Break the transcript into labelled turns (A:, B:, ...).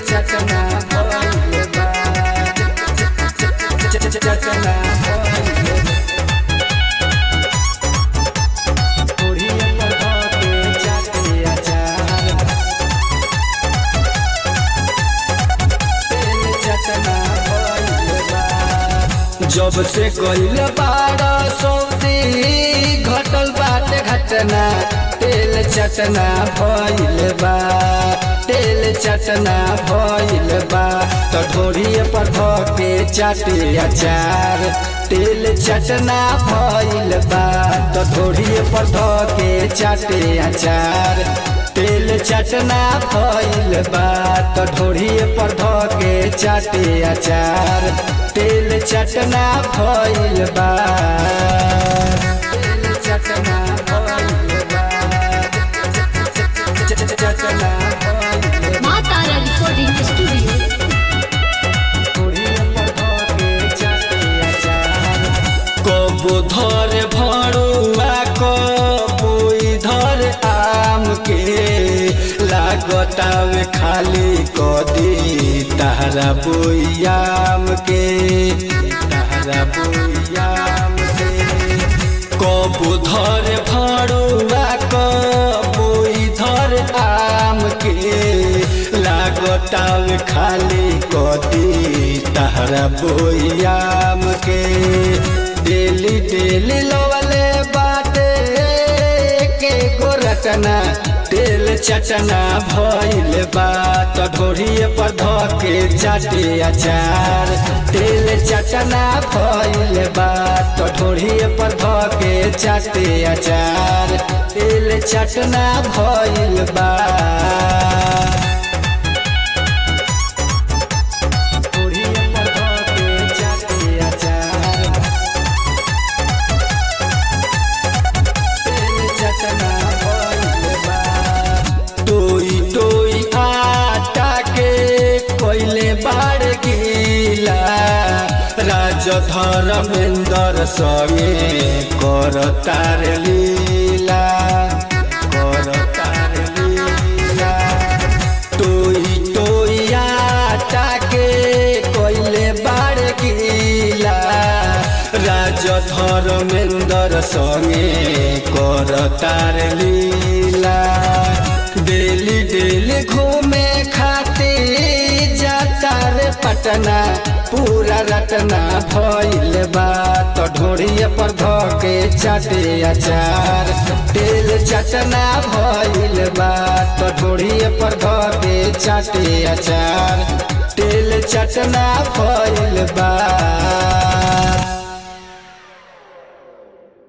A: चटना भइल बा चटना भइल ओढ़िया पर धके चाटे अचार तेल चटना भइल बा जब से कइल बाड़ा सौदी घटल बाटे घटना तेल चटना भइल बा तेल चटना भइल बा त ढोरिए पर धके चाटे अचार तेल चटना भइल बा त ढोरिए पर धके चाटे अचार तेल चटना भइल बा त ढोरिए पर धके चाटे अचार तेल चटना भइल बा तेल चटना भइल बा चटना भइल बा
B: माँ तारा रिकॉर्डिंग स्टूडियो
A: कबो धर भरुआ कबो धर आम के लागतावे खाली कदी तारा बोयाम के तारा बोयाम के कबो धर भरुआ कबो धर आम के लागतावे खाली कदी तारा बोयाम के डेली डेली लवले बाटे के गोरटना तेल चटना भइल बा त ढोरिए पर धके चाटे अचार तेल चटना भइल बा त ढोरिए पर धके चाटे अचार तेल चटना भइल बा ढोरिए पर धके चाटे अचार तेल चटना भइल बा टोई टोई आटा के कोइले बाड़ गीला राज धर्मेंद्र संगे कर तार लीला कर तार लीला टोई टोई आटा के कोइले बाड़ गीला राज धर्मेंद्र संगे कर तार लीला डेली डेली घूमे खाते जाता रे पटना पूरा रटना भइल बा त ढोरिए पर धके चाटे अचार तेल चटना भइल बा त ढोरिए पर धके चाटे अचार